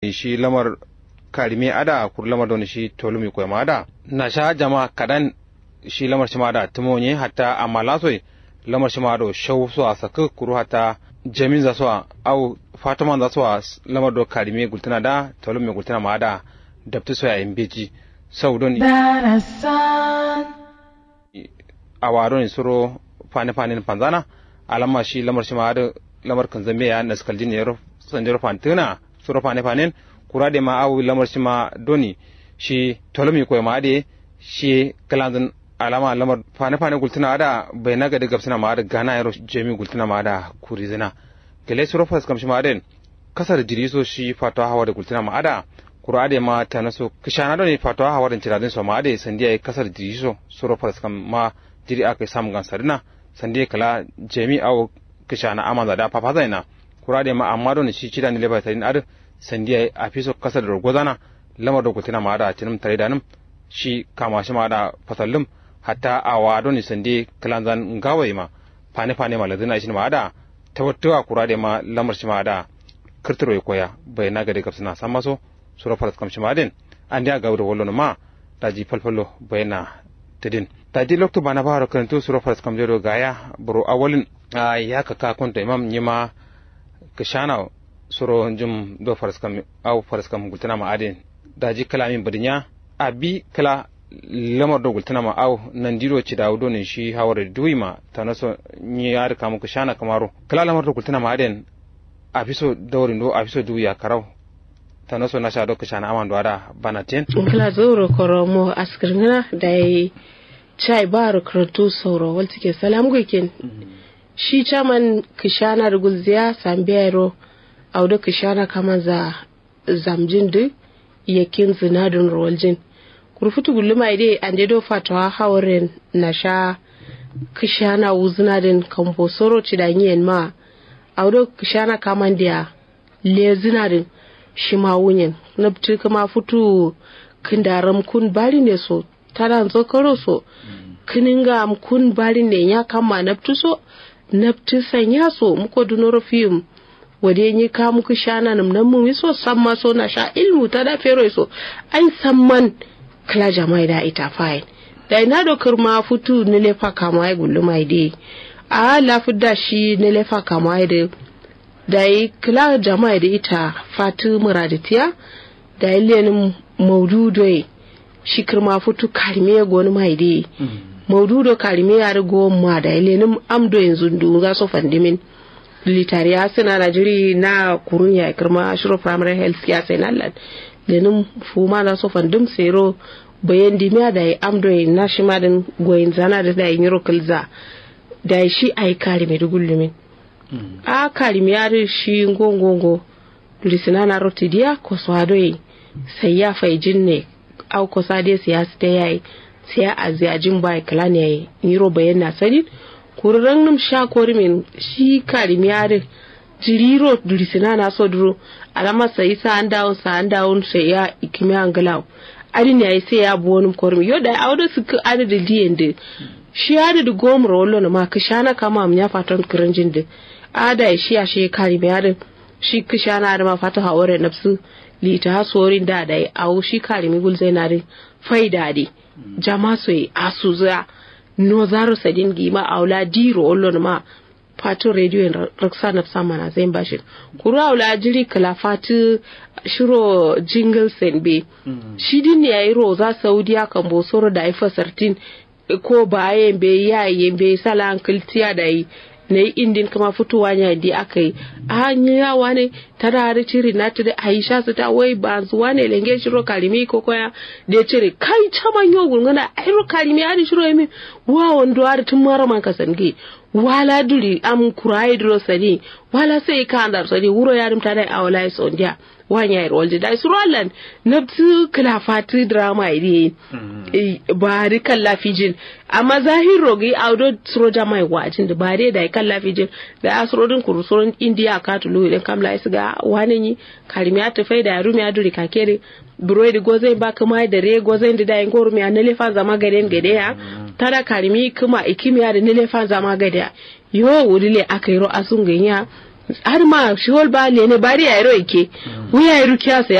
shi lamar karime ada kur lamar don shi tolumi ko ma ada na sha jama kadan shi lamar shi ma da tumonye hatta amma lasoi lamar shi ma do shau so a saka kuru hatta jamin za so au fataman za so lamar do karime gultana da tolumi gultana ma da dabtu so ya imbeji sau don a waro ne suro fane fane panzana alama shi lamar shi ma da lamar kan zambe ya na skal jin yaro sanjaro fantuna suro fane fane kura de ma awu lamar shi ma doni shi tolomi ko ma de shi kalanzan alama lamar fane fane gultuna da bai naga da gabsina ma da gana yaro jemi gultuna ma da kuri zina gele suro fas kam shi ma den kasar jiriso shi fatwa hawa da gultuna ma ada kura de ma ta naso kishana doni fatwa hawa da ciradin so ma de sandiya kasar jiriso suro fas kam ma jiri aka samu gansarina sandiya kala jemi awu kishana amaza da papa zaina kura de ma amma doni shi cida ni leba tarin ad sandiya a fiso kasar da gozana lamar da gultuna ma da tinum tare da nim shi kama shi ma da fasallum hatta a wado ni sande kalanzan ngawai ma fane fane ma ladina shi ma da tawattuwa kura de ma lamar shi ma da kirtiro ya koya bai na gade kapsina san maso sura faras kam shi ma din an dia gawda wallo ma daji falfalo bai na tidin daji lokto bana baro kanto sura faras kam jero gaya buru awalin ya ka ka kunta imam nyima kishana suro jum do faras kam au faras kam gultana ma adin daji kalamin badinya abi kala lamar da gultana ma au nan diro ci dawo ne shi hawar duwi ma ta naso ni ya rika muku shana kamaro kala lamar da gultana ma aden a fiso daurin do a fiso duwi ya karau ta naso na sha doka shana aman da bana ten kala zoro koromo askirna da yi chai baro karatu sauro wal take salam gokin shi chaman kishana rugulziya sambiyaro au da kishana kama za zamjin duk yakin zinadin rowaljin kurfutu gulluma ide ande do fatawa hawren na sha kishana wuzinadin kambo soro cidanyen ma audo kishana kamandiya le zinadin shi ma wunyen na kuma futu kindaram kun bari ne so tada zo karo so kininga kun bari ne ya kama naftu so naftu sanya so muko dunoro fiyum wade ni ka muku shana nam nan mun so samma so na sha ilmu ta da fero so ai samman kala jamai da ita fine da ina do kirma futu ne lefa kama ai gullu mai de a la fudda shi ne lefa kama ai de da yi kala jamai da ita fatu muraditiya da yi lenin maududo shi kirma futu karime goni mai de maududo karime ya rigo ma da yi lenin amdo yanzu du za so fandimin litariya suna na jiri na kurun ya kirma shiro primary health care sai nan lenin fuma na so fandim sero bayan dimiya da ya amdo ya na shi madin goyin zana da da yin yiro kilza da shi ai kari mai dugullumin a kari mai yari shi ngongongo lisina na rotidiya ko swado yi sai ya fai jinne au ko sade siyasa ta yayi sai a aziyajin bai kala ne yayi yiro bayan na sanin kurran num sha kori min shi kari mai yari jiriro durisina na so duro alama sai sa an dawo sa an dawo sai ya ikimi angalawo adin ya sai ya bu wani kormi yo da auda su ka ada da diyan da shi ada da gomar wallo na ma ka shana kama am ya fatan kiranjin da ada shi ya shi kari mai adin shi ka shana da ma fata haware nafsu lita ha sorin da da au shi kari mai gul zai na da faida de jama so yi asu za no zaro sadin gima aula diro wallo na ma fatu radio in raksa na sama na zai bashi kuru aula jiri kala fatu shiro jingle sen be shi din ne yayi roza saudiya kan bosoro da ifa sartin ko bayan be yayin be sala ankiltiya da yi na yi indin kama fitowa ne da aka yi a hanyar yawa ne ta rari ciri na ta da aisha su ta wai ba zuwa ne lenge shiro kalimi ko koya da ya cire kai caman yau gungana airo kalimi ya shiro ya min wa wando har tun mara man ka sange wala duri am kurai duro sani wala sai ka andar sani wuro ya rimta da awala ya sondiya wanya yar walje da suralan nabtu klafati drama iri ba ri kan lafijin amma zahiro gi audo sroja mai wajin da bare da kan lafijin da asrodin kurusorin india ka tulu idan kamla isa ga wani ni karimiya ta fai da rumi aduri kakere buroi da gozai ba kuma da re gozai da dayin gorumi a nelefa zama gaden gade ya tada karimi kuma ikimiya da nelefa zama gade yo wurile aka yi ro asun ganya har ma shi hol ba ne bari ya ro ike wuya ya rukiya